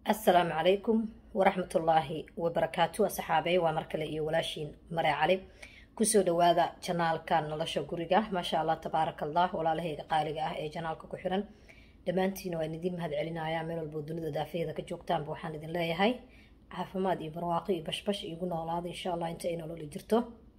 asalaamu calaykum waraxmatullaahi wabarakaatu asxaabey waa mar kale iyo walaashiin mare cali kusoo dhawaada janaalka nolosha guriga maasha allah tabaaraka allah walaalahayga qaaliga ah ee janaalka ku xiran dhammaantiina waan idin mahad celinaya meel walbo dunida daafaheeda ka joogtaanba waxaan idin leeyahay caafimaad iyo barwaaqo iyo bashbash igu noolaada insha allah inta ay nololi jirto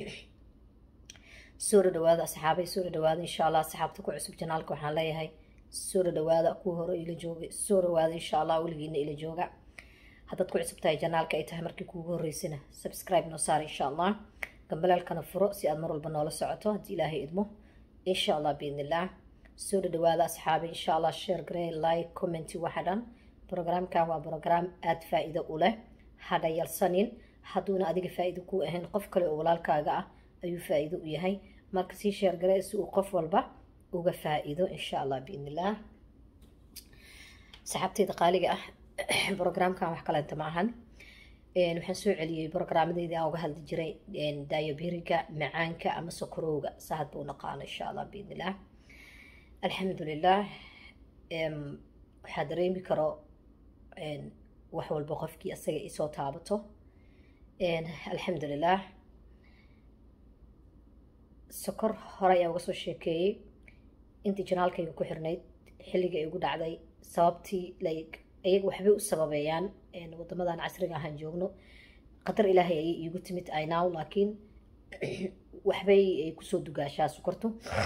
soo dhawaada asxaabay soo dhawaada insha allah asxaabta ku cusub janaalka waxaan leeyahay soo dhawaada kuwa hore ila jooga soo dhawaada insha allah weligiina ila jooga haddaad ku cusub tahay janaalka ay tahay markii kuugu horeysana subscribe noo saar insha allah gambalaalkana furo si aad mar walba noola socoto haddii ilaahay idmo insha allah biidnillah soo dhawaada asxaabi insha allah share garee like commenti waxa dhan programkan waa program aada faa-iido u leh hadha yalsanin hadduuna adiga faa-iido ku ahayn qof kale oo walaalkaaga ah ayuu faa-iido u yahay marka sii share garee si uu qof walba uga faa-iido insha allah biidnillah saxaabteyda qaaliga ah programkan wax kaleenta ma ahan waxaan soo celiyey programmadeyda aan uga hadli jiray daayobiriga macaanka ama sokorowga sa hadba u naqaano insha allah biidnillah alxamdulilah waxaa dareemi karo wax walba qofkii asaga isoo taabato alxamdulilah sokor hore ayaa uga soo sheekeeyey intii janaalkayga ku xirnayd xilliga ay ugu dhacday sababtii like iyaga waxbay u sababeeyaan wadamadan casriga ahaan joogno qadar ilaahay ayay iigu timid inaw laakiin waxbay ay kusoo dugaashaa sokortu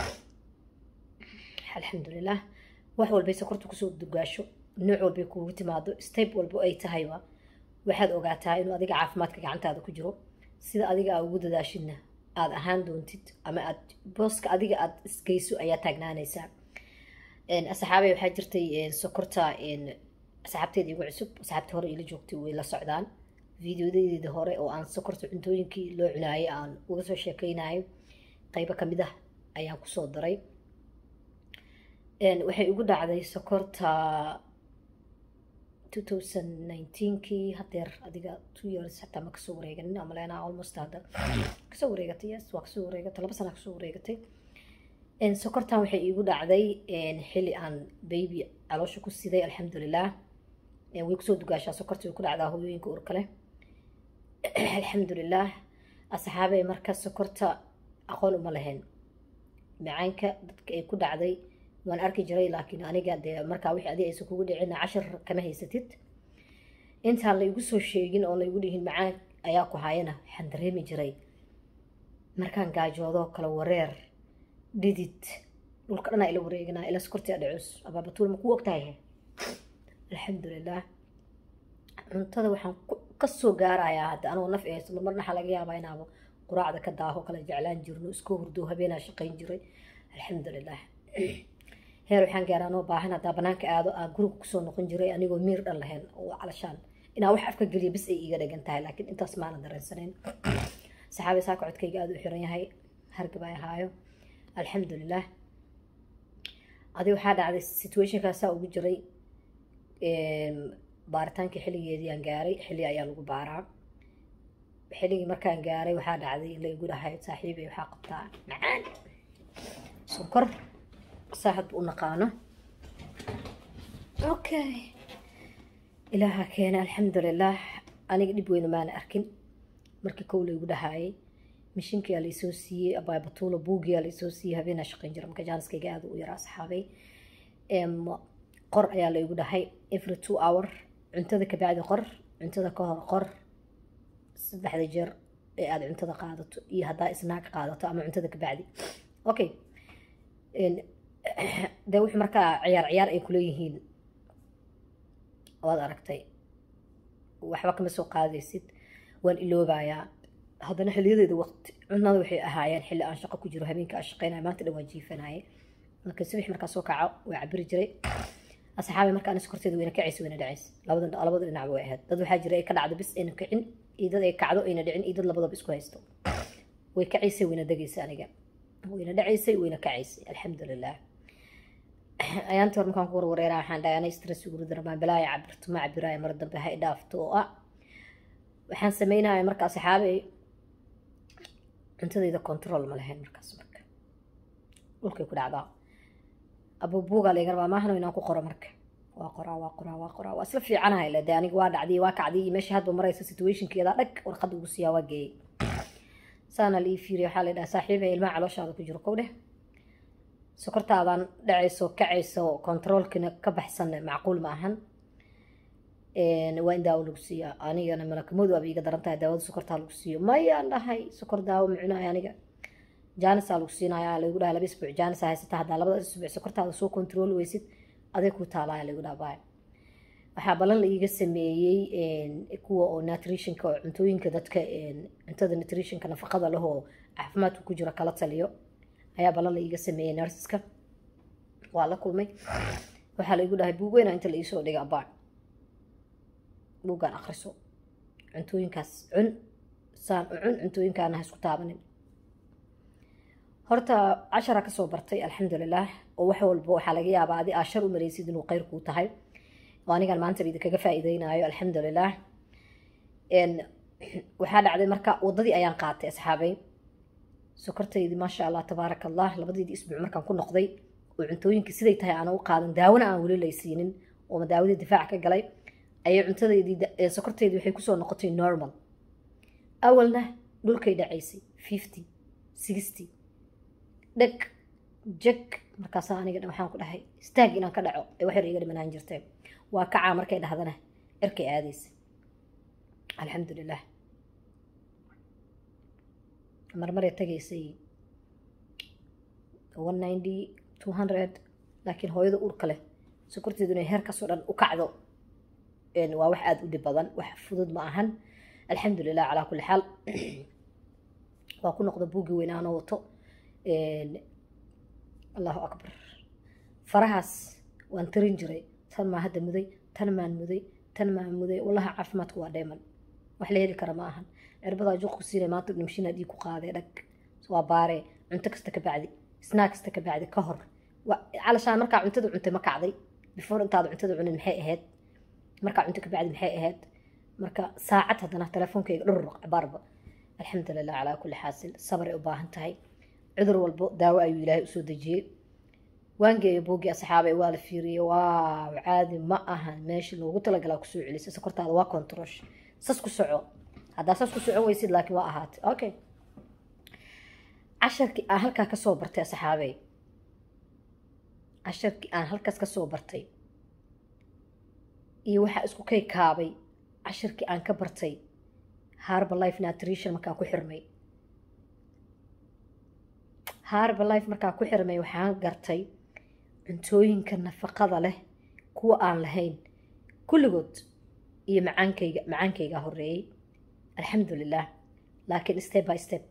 alxamdulilah wax walbay sokortu kusoo dugaasho nooc walbay kuugu timaado step walbo ay tahayba waxaad ogaataa inuu adiga caafimaadka gacantaada ku jiro sida adiga aa ugu dadaashidna aada ahaan doontid ama aad booska adiga aada isgeyso ayaa taagnaanaysaa asxaabey waxaa jirtay sokorta asxaabteeda igu cusub asxaabta hore ila joogtay way la socdaan videodadeeda hore oo aan sokorta cuntooyinkii loo cunaayay aan uga soo sheekeynayo qeybo kamid ah ayaan kusoo daray waxay igu dhacday sokorta two thousand nineteenkii hadeer adiga two years hataa ma kasoo wareeganin amalena almost hadda kasoo wareegatay yes waa kasoo wareegatay laba sana kasoo wareegatay sokortan waxay iigu dhacday xilli aan baby caloosha ku siday alxamdulilah way kusoo dugaashaa sokorta way ku dhacdaa hooyooyinka urka leh alxamdulilah asxaabey marka sokorta aqoon uma lahayn macaanka dadka ay ku dhacday waan arki jiray laakiin aniga dee markaa wixii adiga aysan kugu dhicina cashar kama haysatid intaan laygu soo sheegin oo laygu dhihin macaan ayaa ku hayana waxaan dareemi jiray markaan gaajoodoo kale wareer dhidid dhulka dhanaa ila wareeganaa ila sokortii adhacus abaabatuul ma kuu ogtahay alxamdulilah cuntada waxaan kasoo gaarayaa hadda anoo naf ehayso marmarna waxaa laga yaabaa inaaba quraacda ka daaho kala jeclaan jirno iska hurdo habeenaa shaqayn jiray alxamdulilah heer waxaan gaaraa anoo baahan haddaa banaanka aado aa guriga kusoo noqon jiray anigoo miir dhan lahayn oo calashaan inaa wax afka geliya bis ay iiga dhagan tahay laakiin intaas maana dareensanayn saxaabi saaka codkayga aada u xiran yahay hargab ay ahaayo alxamdulilah adi waxaa dhacday situationkaasaa ugu jiray baaritaankii xilligeedii aan gaaray xilli ayaa lagu baaraa xilligii markaan gaaray waxaa dhacday in la igu dhahay saaxiibay waxaa qabtaa macaan sonkor saaxad u naqaano okay ilaaha keena alxamdulilah aniga dhib weyna maana arkin markii kow laygu dhahaayay mashinkiyaa laysoo siiyey abaabatuula buugiyaa laysoo siiyey habeenaa shaqayn jira marka jaaniskayga aada u yaraa asxaabay qor ayaa laygu dhahay every two hour cuntada kabacdi qor cuntada ka hor qor saddexda jeer ee aada cuntada qaadato iyo haddaa isnaag qaadato ama cuntada kabacdi okay dee wixii markaa ciyaar ciyaar ay kuleeyihiin waad aragtay waxba kama soo qaadaysid waan iloobayaa haddana xiliyadeeda waqti cunada waxay ahaayeen xilli aan shaqo ku jiro habeenka aan shaqeynaya maanta dhan waan jiifanayay marka subax markaa soo kaco waa cabiri jiray asxaabi marka ana sokorteeda wayna kacaysa wayna dhacaysa labada labada dhinacba way ahayd dad waxaa jira ay ka dhacdo bis ayna kicin iyo dad ay kacdo ayna dhicin iyo dad labadaba isku haysto way kacaysay wayna degaysa aniga wayna dhacaysay wayna kacaysay alxamdulilah ayaantii hore markaan ku warwareeraa waxaan dhahay ana stress ugu darmaan balaaya cabirto ma cabiraayo mar dambe ha idhaafto oo ah waxaan sameynaya marka asxaabi cuntadayda control ma lahayn markaas marka dhulkay ku dhacdaa abubuugaa laga rabaa maahano inaan ku qoro marka waa qoraa waa qoraa waa qoraa waa isla fiicanahay le dee aniga waa dhacdiyey waa kacdiyey meesha hadba maraysa situationkeeda dhag warqadda ugu siiyaa waa geeyey saana la ii fiiriya waxaa la yidhaha saaxiibay ilmaha calooshaada ku jiro kow dheh sokortaadan dhacayso kacayso kontaroolkina ka baxsan macquul ma ahan waa in daawo lagu siiyaa anigana malakamadu aba iga daran tahay daawada sokortaa lagu siiyo mayaan dhahay sokor daawo micnahay aniga jaanisaa lagu siinaya lagu dhahay laba isbuuc jaanisa haysata haddaa labada isbuuc sokortaada soo kontarooli weysid aday ku taalaya lagu dhaha baay waxaa ballan la iiga sameeyey kuwa oo nutritionka oo cuntooyinka dadka cuntada nutritionka nafaqada leh oo caafimaadku ku jiro kala taliyo ayaa ballan la iiga sameeyey nurseska waa la kulmay waxaa laigu dhahay buug weyna inta la iisoo dhiga abaa buuggaan akriso cuntooyinkaas cun saan u cun cuntooyinkaana ha isku taabanin horta cashara kasoo bartay alxamdulilah oo wax walba waxaa laga yaabaa adi aa shar u maraysid inuu kheyr kuu tahay oo anigan maanta idinkaga faa'iideynayo alxamdulilah waxaa dhacday marka wadadii ayaan qaatay asxaabay sokortaydii maasha allah tabaaraka allah labadeedii isbuuc markaan ku noqday oo cuntooyinkii siday tahay aana u qaadan daawona aan weli laysiinin oo daawadii difaac ka galay ayay cuntadeydii sokorteydii waxay kusoo noqotay normal awalna dhulkay dhacaysay fifty sixty dheg jeg markaasaa aniga waxaan ku dhahay istaag inaan ka dhaco ee wax yar iga dhimanaan jirteen waa kacaa markay dhahdana erkay aadaysa alxamdulilah marmaray tagaysay one ninety two hundred laakiin hooyada urka leh sokorteedu inay heerkaasoo dhan u kacdo waa wax aada u dhib badan wax fudud ma ahan alxamdulilah calaa kulli xaal waa ku noqda buuggii weynaanoo wato allahu akbar farahaas waan tarin jiray tan maa hadda muday tan maan muday tan maan muday wallahi caafimaadku waa dheeman wax la heli kara ma ahan cirbadaa juuq ku siinay maanta dhimshinaad ii ku qaadee dhag waa baaree cunto kasta ka bacdi snaa kasta ka bacdi ka hor calashaan markaa cuntada cuntay ma kacday before intaada cuntada cunin maxay ahayd markaa cunto ka bacdi maxay ahayd marka saacad haddana telefoonkayga dhurruq cabaarba alxamdulilah calaa kulli xaasil sabar ay u baahan tahay cudur walbo daawo ayuu ilaahay usoo dejiyey waangeeyo boogii asxaabay waa la fiiriyey waaw caadi ma ahan meesha loogu talagalaa kusoo celisay sokortaada waa controsh sas ku soco haddaa sas ku socon weysid laakiin waa ahaatay okay casharkii aan halkaa kasoo bartay asxaabey casharkii aan halkaas kasoo bartay iyo waxaa isku kay kaabay casharkii aan ka bartay harba life nutrition markaa ku xirmay harba life markaa ku xirmay waxaan gartay cuntooyinka nafaqada leh kuwa aan lahayn kulligood iyo macaankayga macaankaygaa horeeyey alxamdulilah laakiin step by step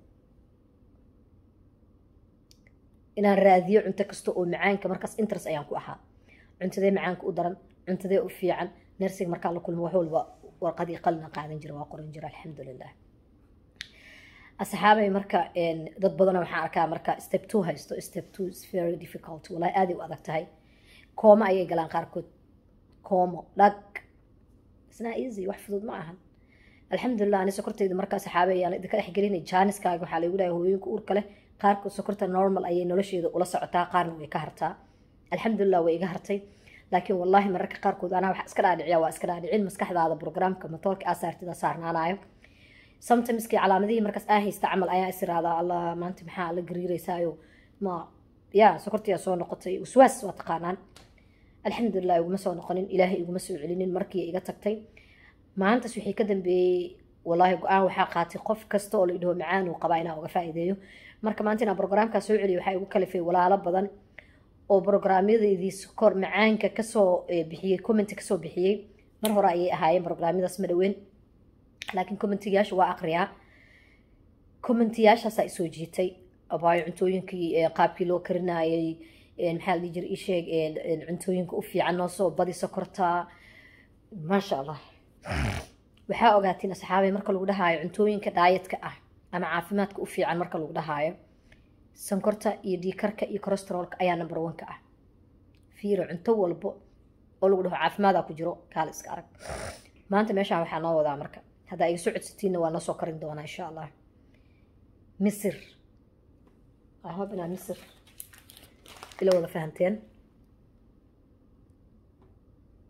inaan raadiyo cunto kasta oo macaanka markaas interest ayaan ku ahaa cuntadee macaanka u daran cuntadee u fiican nersiga markaa la kulmo wax walba warqadii qalina qaadan jira waa qoran jira alxamdulilah asxaabay marka dad badana waxaan arkaa marka step two haysto step two is very difficult wallahi aaday u adag tahay kooma ayay galaan qaarkood koomo dhag isna easy wax fudud ma ahan alxamdulilah ani sokortayda markaa saxaabay ayaan idinka dhex gelinay jaaniskaaga waxaa lagu dhahay hooyooyinka uurka leh qaarkood sokorta normal ayay nolosheeda ula socotaa qaarna way ka hartaa alxamdulilah way iga hartay laakiin wallahi mararka qaarkood anaa wax iska dhaadhiciya waa iska dhaadhicin maskaxdaada programka matoorka aa saartida saarnaanayo sometimeski calaamadihii markaas aa haysta camal ayaa is iraadaa allah maanta maxaa la gariiraysaayo ma ya sokortiyaa soo noqotay waswaas waa taqaanaan alxamdulilah iguma soo noqonin ilaahay iguma soo celinin markii iga tagtay maantas wixii ka dambeeyey wallaahi go-aan waxaa qaatay qof kasta oo la idhaho macaan uu qabaa inaa uga faa'iideeyo marka maanta inaan brograamkaa soo celiyo waxaa igu kalifay walaalo badan oo brograamyadeedii sokor macaanka kasoo bixiyey commenti kasoo bixiyey mar hore ayay ahaayeen brograamyadaas ma dhaweyn laakiin commentiyaasha waa aqriyaa commentiyaashaasaa isoo jiitay abaayo cuntooyinkii qaabkii loo karinayay maxaa la dhihi jira isheeg cuntooyinka u fiican noo soo badi sokorta maasha allah waxaa ogaatiin asxaabay marka lagu dhahaayo cuntooyinka dhaayatka ah ama caafimaadka u fiican marka lagu dhahaayo sankorta iyo dhiikarka iyo corosterolka ayaa number one ka ah fiiro cunto walbo oo lagu dhaho caafimaadaa ku jiro kaala iska arag maanta meeshaan waxaa noo wadaa marka haddaa iga soo codsatiinna waa noo soo karin doonaa insha allah misir ahob inaa misir ila wada fahanteen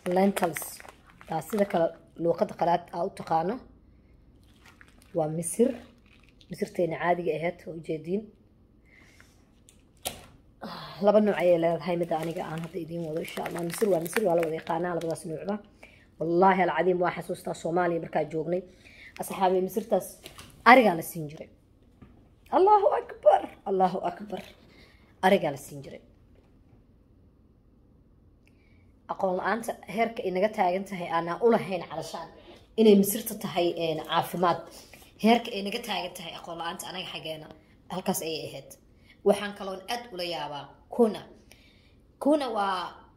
lentils taa sida kale luuqada qalaad aa u taqaano waa misir misirteena caadiga ahayd oo ujeediin laba nooc ayay leedahay midda aniga aan hadda idiin wado insha allah misir waa misir waa la wada yaqaanaa labadaas noocba wallaahi alcadiim waa xasuustaa soomaaliya markaa joognay asxaabey misirtaas arigaa la siin jiray allahu akbar allahu akbar arigaa la siin jiray aqoon la-aanta heerka ay naga taagan tahay aanaa ulahayn calashaan inay misirta tahay caafimaad heerka ay naga taagan tahay aqoon la-aanta anaga xaggeena halkaas ayay ahayd waxaan kaloon aad ula yaabaa kuna kuna waa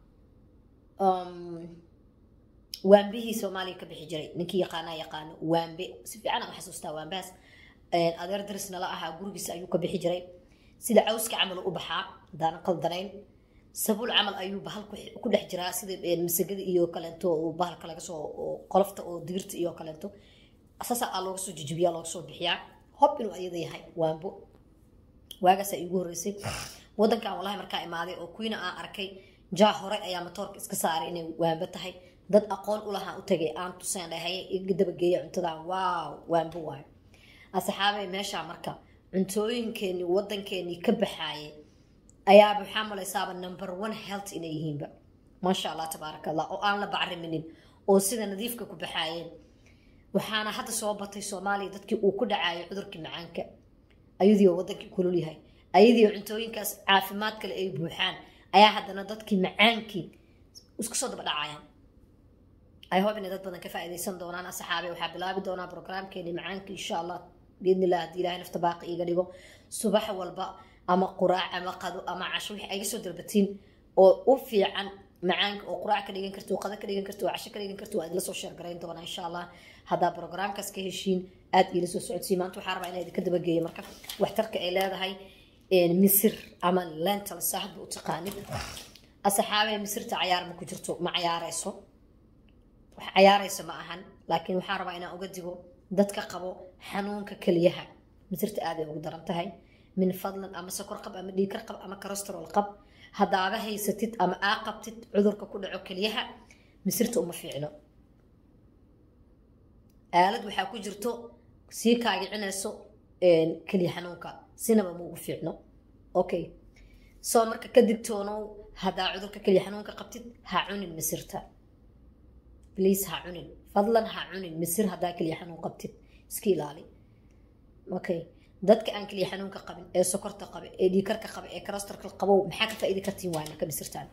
waambihii soomaaliya ka bixi jiray ninkii yaqaanaa yaqaano waambe si fiican aan xasuustaa waambahaas adeer daris nala ahaa gurigiisa ayuu ka bixi jiray sida cawska camal u baxaa hadaan qaldanayn sabuul camal ayuu bahal ku dhex jiraa sida masagada iyo kaleento oo bahalka laga soo qolofta oo digirta iyo kaleento saasa aa looga soo jijibiyaa looga soo bixiyaa hob inuu ayada yahay waambo waagaasaa iigu horreysay wadankan wallahi markaa imaaday oo kuwiina aan arkay jaa hore ayaa matoorka iska saaray inay waambo tahay dad aqoon ulahaa u tagay aan tuseen dhahay iga dabageeya cuntadan waaw waambo waayo asxaabay meeshaa marka cuntooyinkeenii wadankeenii ka baxaayay ayaaba waxaa malaysaaba number one health inay yihiinba maasha allah tabaaraka allah oo aan la bacriminin oo sida nadiifka ku baxaayeen waxaana hadda soo batay soomaaliya dadkii uu ku dhacaayay cudurkii macaanka ayadii oo wadankii kulul yahay ayadii oo cuntooyinkaas caafimaad kale ay buuxaan ayaa haddana dadkii macaankii isku soo daba dhacayaan ay hob inay dad badan ka faa'iidaysan doonaan asxaabe waxaa bilaabi doonaa programkeeni macaanka insha allah biidni illah haddii ilahay nafta baaqi iiga dhigo subax walba ama quraac ama qado ama casho wixii ayga soo dalbatiin oo u fiican macaanka oo quraac ka dhigan karto oo qado ka dhigan karto oo casho ka dhigan karto waa idila soo sheergarayn doonaa insha allah haddaa programkaas ka heshiin aad iila soo socodsii maanta waxaa rabaa inaa idinka dabageeyo marka waxtarka ay leedahay misir ama lental saahadba u taqaanid asxaabee misirta cayaar ma ku jirto ma cayaareyso wax cayaareyso ma ahan laakiin waxaa rabaa inaan uga digo dadka qabo xanuunka keliyaha misirta aaday ugu daran tahay min fadlan ama sokor qab ama dhiikar qab ama corosterol qab haddaaga haysatid ama aa qabtid cudurka ku dhaco keliyaha misirta uma fiicno aalad waxaa ku jirto sii kaagicinayso keliya xanuunka sinaba ma ugu fiicno okay soo marka ka digtoonow haddaa cudurka keliya xanuunka qabtid ha cunin misirta bliis ha cunin fadlan ha cunin misir haddaa keliya xanuun qabtid iska ilaali okay dadka aan keliya xanuunka qabin ee sokorta qabe ee dhiikarka qabe ee karastarka qabow maxaa ka faa'iidi kartiin waay marka misirtaan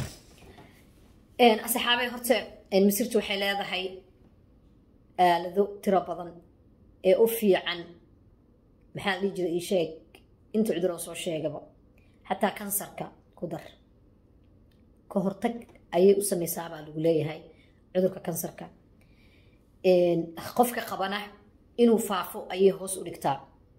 asxaabay horta misirta waxay leedahay aalado tiro badan ee u fiican maxaa la dhihi jira ii sheeg inta cuduroo soo sheegaba xataa kansarka ku dar ka hortag ayay u sameysaa baa lagu leeyahay cudurka kansarka qofka qabana inuu faafo ayay hoos u dhigtaa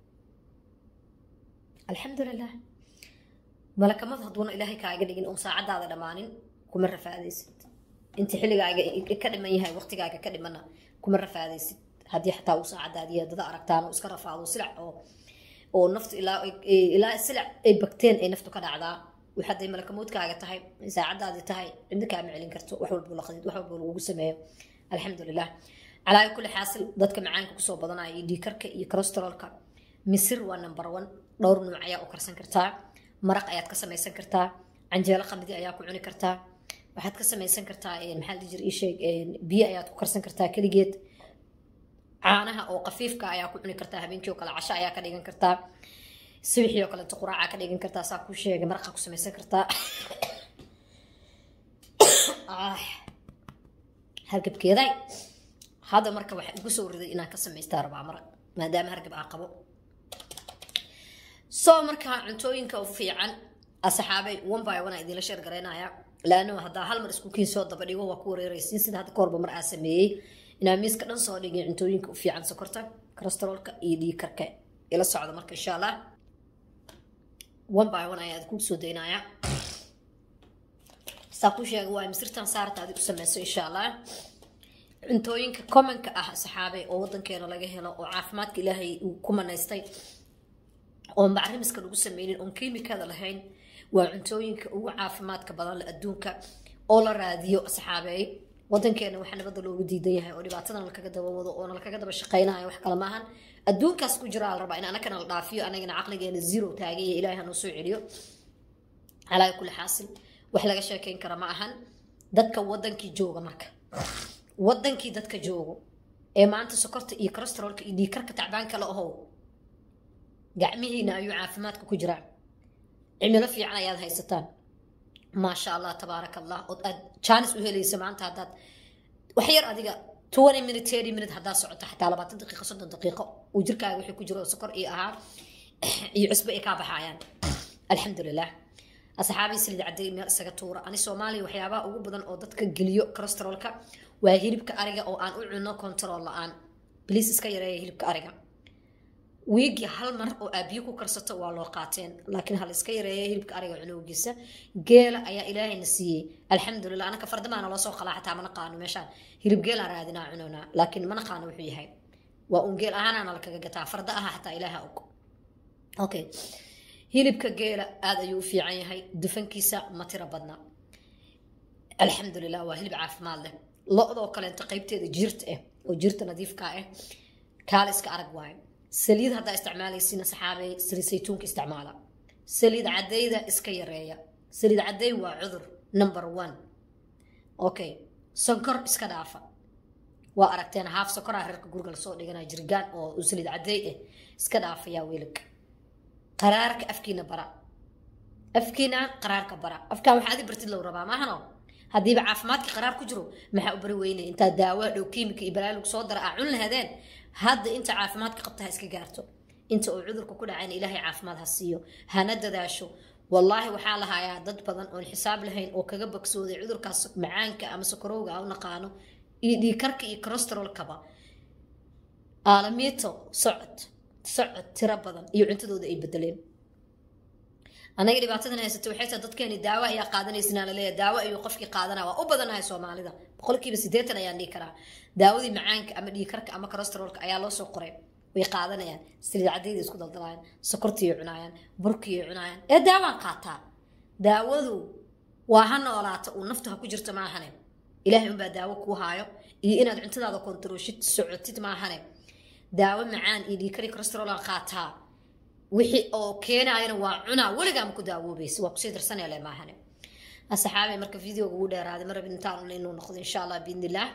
alxamdulilah malakamad hadduuna ilaahay kaaga dhigin oon saacadaada dhammaanin kuma rafaadaysid inta xilligaaga ka dhiman yahay waqtigaaga ka dhimana kuma rafaadaysid haddii xataa uu saacadaadiya dada aragtaan oo iska rafaado silac oo oo naftu ilaa ilaa silac ay bagteen ay naftu ka dhacdaa waxaday malakamoodkaaga tahay saacadaadii tahay cidna kaama celin karto wax walbo laqadid wax walbo lagugu sameeyo alxamdulilah calaa kulli xaasil dadka macaanka kusoo badanaya iyo dhiikarka iyo corosterolka misir waa number one dhowr nuuc ayaa u karsan kartaa maraq ayaad ka samaysan kartaa canjeelo qamadi ayaa ku cuni kartaa waxaad ka samaysan kartaa maxaa la jira isheeg biyo ayaad ku karsan kartaa keligeed caanaha oo qafiifka ayaa ku cuni kartaa habeenkii oo kale casho ayaa ka dhigan kartaa subaxii oo kaleeto quraaca ka dhigan kartaa saa kuu sheegay maraqa ku samaysan kartaa hargabkeeday hadda marka waxaa igu soo riday inaan ka samaystaa rabaa maraq maadaama hargab aa qabo soo markaa cuntooyinka u fiican asxaabay one by one aa idinla sheer garaynaya laano haddaa hal mar iskukiin soo daba dhigo waa ku wareeraysiin sida hadda kahorba mar aa sameeyey inaa miiska dhan soo dhigin cuntooyinka u fiican sokorta corosterolka iyo dhiikarka ila socda marka insha allah one by one ayaa ku soo daynaya saa ku sheega waa misirtan saarta adig u sameyso insha allah cuntooyinka commonka ah saxaabe oo wadankeena laga helo oo caafimaadka ilaahay uu ku manaystay oon bacrimiska lagu sameynin oon kiimikada lahayn waa cuntooyinka ugu caafimaadka badan le adduunka oo la raadiyo saxaabeey wadankeena waxaa nabadda loogu diidan yahay oo dhibaatadana lakaga daba wado oona lakaga daba shaqaynayo wax kale maahan adduunkaas ku jira la rabaa in anakana la dhaafiyo anagana caqligeena zero taagay iyo ilaahay hanoo soo celiyo calaa kulli xaasil wax laga sheekeyn kara ma ahan dadka wadankii jooga marka wadankii dadka joogo ee maanta sokorta iyo corosterolka iyo dhiikarka tacbaanka la ahow gacmihiina ayuu caafimaadka ku jiraa cimilo fiican ayaad haysataan maasha allah tabaaraka allah ood aad jaanis u helaysa maanta haddaad wax yar adiga twenty minute thirty minute haddaad socoto xataa labaatan daqiiqo soddon daqiiqo uu jirkaaga wixii ku jiro oo sokor iyo ahaa iyo cusbo ay kaa baxayaan alxamdulilah asxaabii silid cadday meel isaga tuura ani soomaaliya waxyaabaha ugu badan oo dadka geliyo corosterolka waa hilibka ariga oo aan u cunno control la-aan bliis iska yareeya hilibka ariga wiigii hal mar oo aabiyo ku karsato waa loo qaateen laakiin hal iska yareeya hilibka ariga cunowgiisa geela ayaa ilaahayna siiyey alxamdulilah anaka fardamaana loo soo qalaa xataa mana qaano meeshaan hilib geelaan raadinaa cunownaa laakiin mana qaano wuxuu yahay waa un geel ahaanaana lakaga gataa farda aha xataa ilaaha og okay hilibka geela aada ayuu u fiican yahay dufankiisa ma tiro badna alxamdulilah waa hilib caafimaad leh lo-doo kaleento qeybteeda jiirta ah oo jiirta nadiifka ah kaaliska arag waayo saliid haddaa isticmaalaysiina saxaabey saliid saytuunka isticmaala saliid cadayda iska yareeya saliid caday waa cudur number one okay sonkor iska dhaafa waa aragteen haaf sonkoraa reerka guriga lasoo dhiganaa jirgaan oo saliid caday ah iska dhaafayaa weelka qaraarka afkiina bara afkiina qaraarka bara afkaan waxaad i bartid low rabaa maahano haddiiba caafimaadka qaraar ku jiro maxaa u bari weynay intaa daawo dhow kiimika iyo balaalug soo dara aa cun lahadeen hadda inta caafimaadka qabta ha iska gaarto inta uu cudurka ku dhacayna ilaahay caafimaad ha siiyo hana dadaasho wallaahi waxaa lahayaa dad badan oon xisaab lahayn oo kaga bogsooday cudurkaas macaanka ama sokorowga a u naqaano iyo dhiikarka iyo corosterolkaba aalamiito socod socod tiro badan iyo cuntadooda ay bedeleen anaga dhibaatadan haysata waxay tahay dadkeeni daawo ayaa qaadanaysinaa laleeyahay daawo ayuu qofkii qaadanaya waa u badanahay soomaalida boqolkiiba siddeetan ayaan dhihi karaa daawadii macaanka ama dhiikarka ama corosterolka ayaa loo soo qoray way qaadanayaan saliid cadayda isku daldalaayaan sokortiiay cunaayaan burkiiay cunaayaan ee daawaan qaataa daawadu waa ha noolaata uu nafta ha ku jirto maahane ilaahay unbaa daawo kuu haayo iyo inaad cuntadaada kontarooshid socotid maahane daawo macaan iyo dhiikari corosterolaan qaataa wixii oo keenaayana waa cunaa weligaa ma ku daawoobaysa waa kusii darsanele maahane asxaabay marka videoga ugu dheeraaday ma rabin intaan inuu noqdo insha allah biidnillaah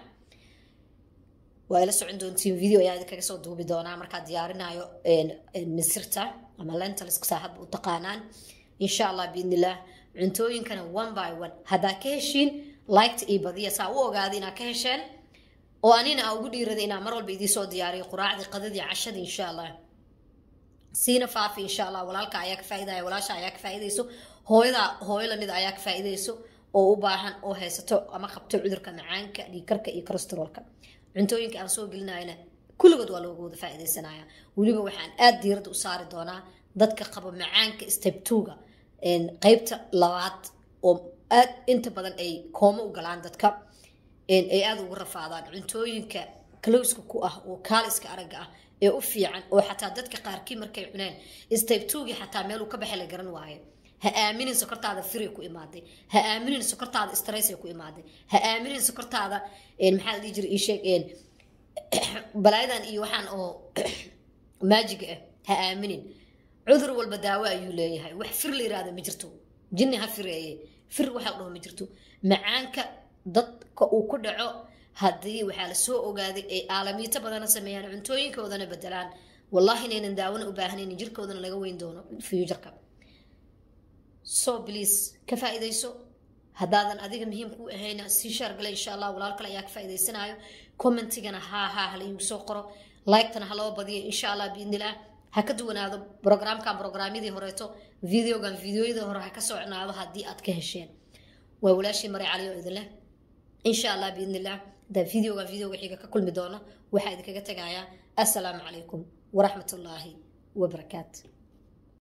waa ila socon doontiin video ayaa idinkaga soo duubi doonaa markaa diyaarinayo misirta ama lentaliska saaxadba u taqaanaan insha allah biidnillaah cuntooyinkana one by one haddaa ka heshiin liketa iyo badiya saa u ogaaday inaad ka hesheen oo anina aa ugu dhiiraday inaa mar walba idiin soo diyaariyo quraacdii qadadii cashadii insha allah siina faafi insha allah walaalka ayaa ka faaidaya walaasha ayaa ka faaidayso hooyada hooyo lamid ayaa ka faaidayso oo u baahan oo haysato ama qabto cudurka macaanka dhiikarka iyo corosterolka cuntooyinka aan soo gelinayna kulligood waa looga wada faaidaysanaya weliba waxaan aada diiradda u saari doonaa dadka qaba macaanka stebtuga qeybta labaad oo aad inta badan ay koomo u galaan dadka ay aada ugu rafaadaan cuntooyinka kalowska ku ah oo kaaliska aragga ah ee u fiican oo xataa dadka qaarkii markay cuneen stebtugii xataa meel uu ka baxay la garan waayo ha aaminin sokortaada firay ku imaaday ha aaminin sokortaada stressay ku imaaday ha aaminin sokortaada maxaa la dhihi jiray ii sheeg balaayadan iyo waxaan oo maajiga ah ha aaminin cudur walba daawo ayuu leeyahay wax fir la yiraahdo ma jirto jinni ha fireeye fir waxa dhaho ma jirto macaanka dadka uu ku dhaco haddii waxaa la soo ogaaday ay aalamiito badana sameeyaan cuntooyinkoodana bedelaan wallahi inaynan daawona u baahnayn jirkoodana laga weyn doono fuujarka so please ka faa'iidayso haddaadan adiga muhiim kuu ahayna sii shaargale insha allah walaal kale ayaa ka faa'iidaysanaayo commentigana haa haa hala iigu soo qoro liketana ha loo badiyo insha allah biidnilah ha ka duwanaado brograamkan brograamyadii horeeto videogan videoyadii hore ha ka socnaado haddii aad ka hesheen waa walaashii maray cali oo idin leh insha allah biidnilah hadaa videogan videoga xiga ka kulmi doono waxaa idinkaga tegayaa assalaamu calaykum waraxmat ullaahi wabarakaatu